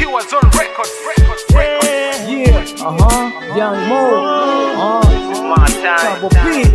Kiwas on record, record, record. Yeah, uh huh. Young Mo, uh, My time. Double P.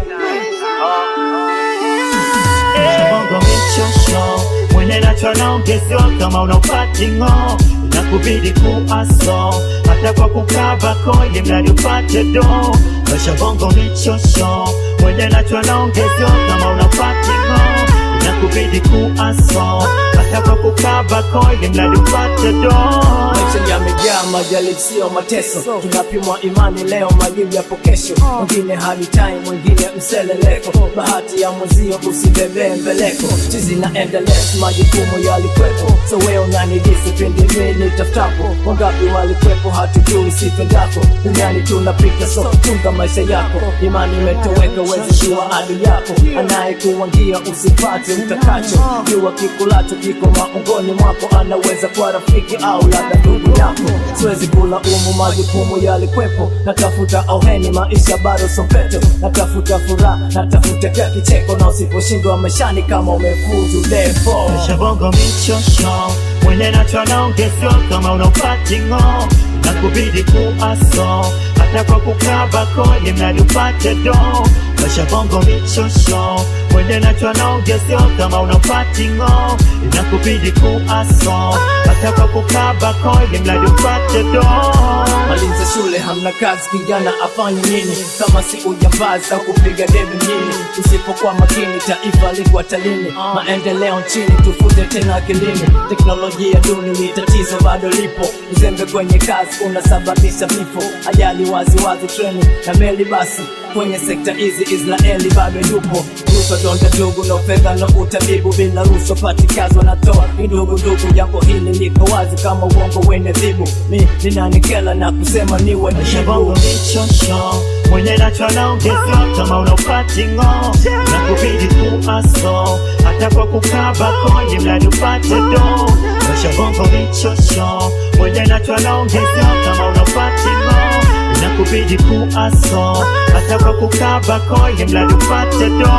bongo michosho mwenye nacho naongezewa kama unapatingo na kubidi kuaso hata kwa kukaba koye mradi upate do maisha bongo michosho mwenye nacho naongezewa kama unapatingo na kubidi kuaso hata kwa kukaba koye mradi upate do Maisha yamejaa majaribu, sio mateso. Tunapimwa imani leo, majibu yapo kesho. Mwingine hali time, mwingine mseleleko. Bahati ya mwenzio usibebee mbeleko. Chizi na endless, majukumu yalikwepo. So wewe unanidisi pindi mimi nitafutapo. Wangapi walikwepo, hatujui sipendako. Duniani tunapita, so chunga maisha yako. Imani imetoweka, wezi jua adui yako. Anayekuwangia usipate utakacho. Jua kikulacho kiko maungoni mwako, anaweza kuwa rafiki au labda ndugu yako. Siwezi kula umu, majukumu yalikwepo. Natafuta auheni, maisha bado sopeto. Natafuta furaha, natafuta kila kicheko, na usiposhindwa maishani kama umefuzu defo. Maisha bongo michosho mwenye nacho naongezewa kama unapatingo na kubidi kuaso hata kwa kukaba koye mradi upate do Maisha bongo michosho mwenye nacho naongezewa kama unapatingo na kubidi kuaso hata kwa kukaba koye mradi upate do Maliza shule hamna kazi, kijana afanye nini kama si ujambazi au kupiga debe mjini? Usipokuwa makini, taifa liko hatarini. Maendeleo nchini tufute tena akilini. Teknolojia duni ni tatizo, bado lipo. Uzembe kwenye kazi unasababisha vifo, ajali wazi wazi, treni na meli basi kwenye sekta hizi Israeli bado yupo rushwa, donda ndugu na fedha na utabibu, bila rushwa patikazwa na toa ni ndugu ndugu. Jambo hili liko wazi kama uongo wene dhibu, mi ninanikela na kusema niwe Maisha bongo jibu. michosho mwenye nacho naongezewa kama unapatingo na kubidi kuaso hata kwa kukaba koye mradi upate do Maisha bongo michosho mwenye nacho naongezewa kama unapatingo na kubidi kuaso hata kwa kukaba koye mradi upate do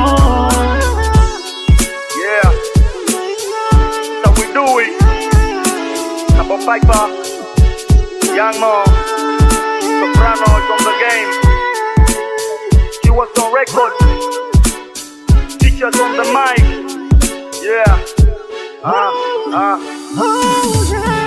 Yeah. So we do it. Double Piper. Young Mo. Soprano is on the game. Kiwas on record. Teachers on the mic. Yeah. Ah, ah. Oh, yeah.